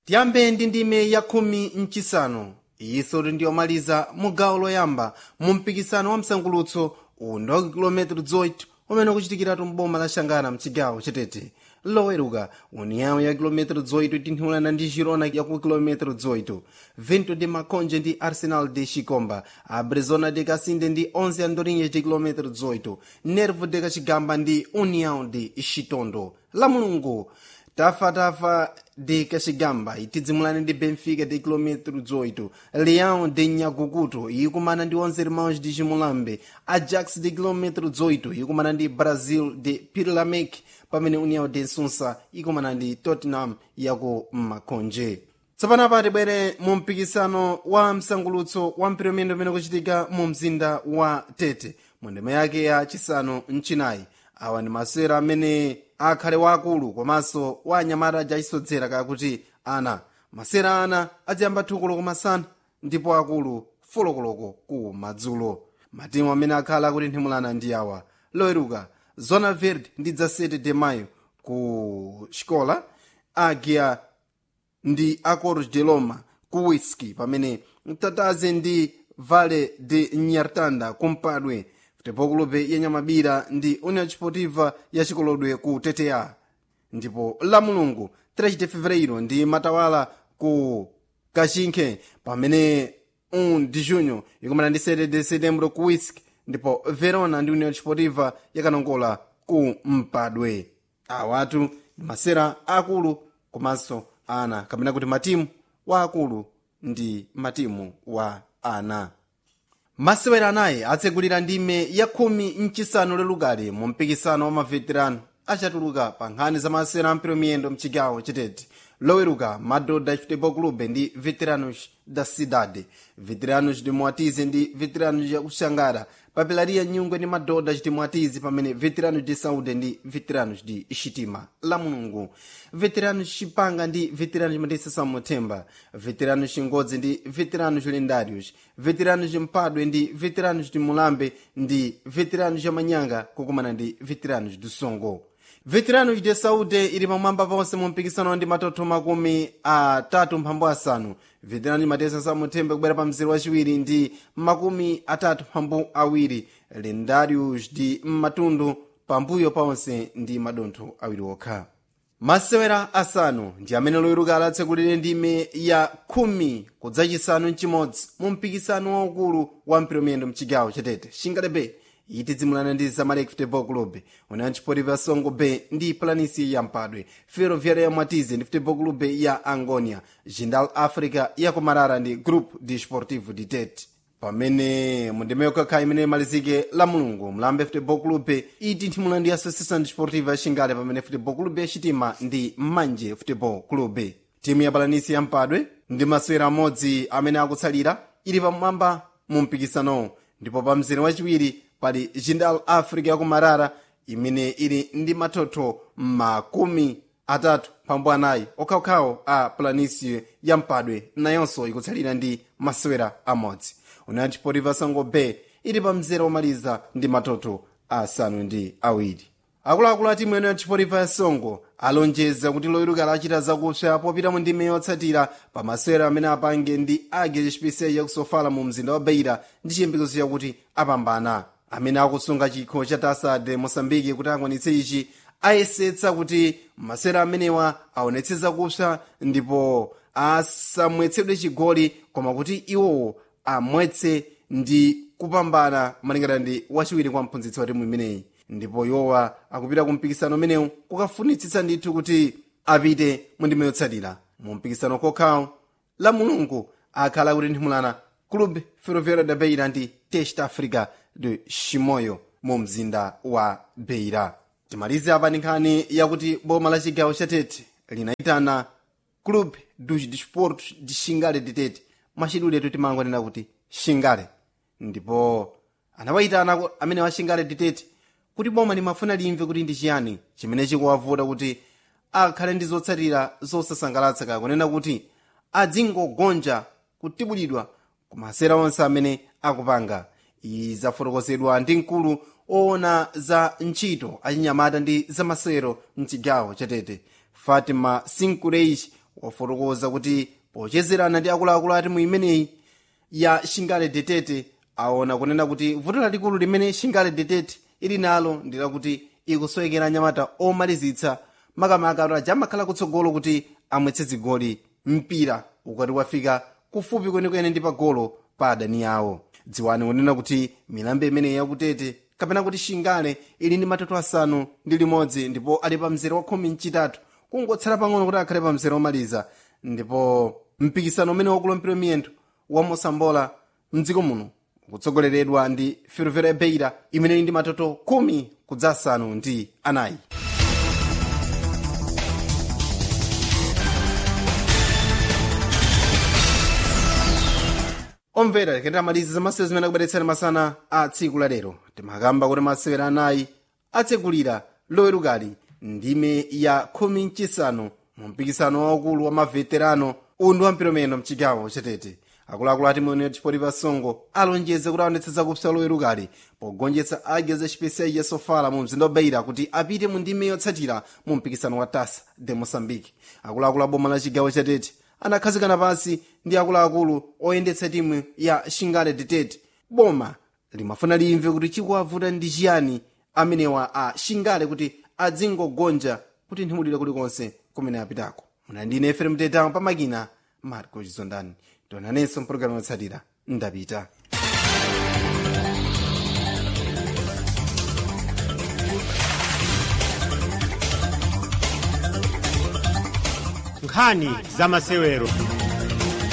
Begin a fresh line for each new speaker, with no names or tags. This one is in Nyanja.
tiyambe ndi ndime ya khumi mchisanu iyiso ndiyomaliza mu gawo loyamba mu mpikisano wa msangulutso uwu ndi wa kilometero 8 umene ukuchitikiratu mboma la xangana mchigawo chetete loweruka uniyawo ya kilometero 8 itinthulana ndi girona yaku kilometero 8 vento de maconje ndi arsenal de chikomba abrezona de kasinde ndi 11 andorinhas de kilometero 8 nervo de kachigamba ndi união de chitondo la mulungu tafatafa de kachigamba itidzimulana ndi benfica de kilometero 8 leão de nyagukuto ikumana ndi 11 irmãos de chimulambe ajax de kilometero 8 ikumana ndi brazil de pirlamec pamene união de nsunsa ikumana ndi tottenham yaku makonje tsopano tibwere mu mpikisano wa msangulutso wa mpiromendo umene ukuchitika mu mzinda wa tete mu ndima yake ya chisanu mchinayi awa ndi masewera amene akhale waakulu komanso wa anyamata ajachisodzera kakuti ana masewera ana adziyamba thukulo kumasana ndipo akulu folokoloko ku madzulo matimu amene akhala akutinthimulana ndi awa loweruka zona verde ndi dza 7 de mayo ku xikola agia ndi acordos de loma ku whisky pamene mtataze ndi vale de nyartanda kumpadwe futebol clube ya nyamabira ndi union desportiva ya chikolodwe ku tta ndipo la mulungu 3 de fevereiro ndi matawala ku kachinkhe pamene 1 de junho ikumana ndi 7 de setembro ku whisky ndipo verona ndi union desportiva yakanongola ku mpadwe awatu ndi masera akulu komanso ana kapena kuti matimu wa akulu ndi matimu wa ana masewera anayi atsegulira ndime ya khumi mchisanu lelukali mu mpikisano wa maveterano achatuluka pa nkhani za masewera ampiro miyendo mchigawo chitete loweruka madodha futebol clube ndi veteranos da cidade veteranos de moatize ndi veteranos ya kuxangara papelaria nyungwe ndi madodha chitimwatizi pamene veteranos de saúde ndi veteranos de xitima la mulungu veteranos chipanga ndi veteranos matisa samuthemba veteranos chingodzi ndi veteranos lendários veteranos mpadwe ndi veteranos de mulambe ndi veteranos ya manyanga kukumana ndi veteranos do songo veteranos de saúde ili pamwamba ponse mu mpikisano ndi matoto makumi atatu mphambu asanu veterano matesa samuthembe kubwera pa mzere wachiwiri ndi makumi atatu mphambu awiri lendários ndi mmatundu pambuyo ponse ndi madontho awiri okha masewera asanu ndi amene loweruka alatsekulire ndime ya khumi kudzachisanu mchimodzi mu mpikisano waukulu wa mpiromiyendo mchigawo chatete xingalebe itidzimulana ndi zamalek futebol club union desportiva songo bay ndi planisi ya mpadwe ferroviária ya mwatize ndi futebol club ya angonia jindal africa ya kumarara ndi group desportivo de tete pamene mundime yokakha imene imalizike la mulungu mlambe futebol club itinthimula ndi associação desportiva ya xingale pamene futebol club yaxitima ndi manje futebol club timu ya palanisi ya mpadwe ndi masewera amodzi amene akutsalira ili pamwamba mu mpikisanowo ndipo pa mzere wachiwiri pali jindal africa yakumarara imene ili ndi mathotho makumi atatu pambu anayi okhaokhawo a planisio ya mpadwe nayonso ikutsalira ndi masewera amodzi union desportiva songo bay ili pa mzere womaliza ndi mathotho asanu ndi awiri akuluakulu a timu ya union desportiva ya songo alonjeza kuti loweruka lachita zakupsa popita mu ndime yotsatira pa masewera amene apange ndi age chipisiya yakusofala mu mzinda wa beira ndi chiyembekezo chakuti apambana amene akusunga chikho cha tasade mosambiki kuti akwanitse ichi ayesetsa kuti masewera amenewa aonetse zakupsa ndipo asamwetsedwe chigoli koma kuti iwowo amwetse ndi kupambana malingana ndi wachiwiri kwa mphunzitsi wa timu imeneyi ndipo iwowa akupita ku mpikisano umenewu kukafunitsitsa ndithu kuti apite mu ndime yotsatira mu mpikisano kokhawo la mulungu akhala kuti nthimulana club ferroviário da beira ndi test africa de chimoyo mu mzinda wa beira timalize apa ndi nkhani yakuti boma la chigawo cha tete linayitana club dos desportos de xingale de tete machidule timangonena kuti xingale ndipo anawayitana amene wa xingale de tete kuti boma limafuna limve kuti ndi chiyani chimene chikuwavuta kuti akhale ndi zotsatira zosasangalatsa kakunena kuti adzingogonja kutibulidwa ku masera onse amene akupanga izi zafotokozedwa ndi mkulu oona za ntchito achinyamata ndi zamasewero mchigawo chatete fatima sinkureish wafotokoza kuti pochezerana ndi akuluakulu a timu imeneyi ya shingale detete aona kunena kuti vuto lalikulu limene shingale detete ili nalo ndi lakuti ikusowekera anyamata omalizitsa makamaka ataja amakhala kutsogolo kuti amwetse zigoli mpira ukati wafika kufupi kwenikweni ndi pagolo pa adani awo dziwani kunena kuti milambo imeneyi yakutete kapena kuti shingale ili ndi matatu asanu ndi limodzi ndipo ali pa mzere wa khumi mchitatu kungotsala pang'ono kuti akhale pa mzere omaliza ndipo mpikisano umene wakulompera miyendo wa mosambola mdziko muno ukutsogoleredwa ndi ferroviária beira imene ili ndi matoto khumi kudza asanu ndi anayi omvera tikati amalizi za masewero zimene akubweretsani masana a tsiku la lero timakamba kuti masewero anayi atsegulira lowerukali ndime ya khumi mchisanu mu mpikisano waukulu wa maveterano undi wa mpiromeno mchigawo chatete akuluakulu ati mwene chipotipa songo alonjeze kuti aonetse zakupsa lowerukali pogonjetsa ageza chipesiya ya sofala mu mzinda wabeira kuti apite mu ndime yotsatira mu mpikisano wa tasa de moçambique akuluakulu a boma la chigawo chatete anakhazikana pansi ndi akuluakulu oyendetsa timu ya shingale detete boma limafuna limve kuti chikuwavuta ndi chiyani amenewa a shingale kuti adzingogonja kuti nthimulire kulikonse kumene apitako muna ndine fm tetamo pamakina marco chizondani tonanenso mpulogalamu yotsatira ndapita
nkhani za masewero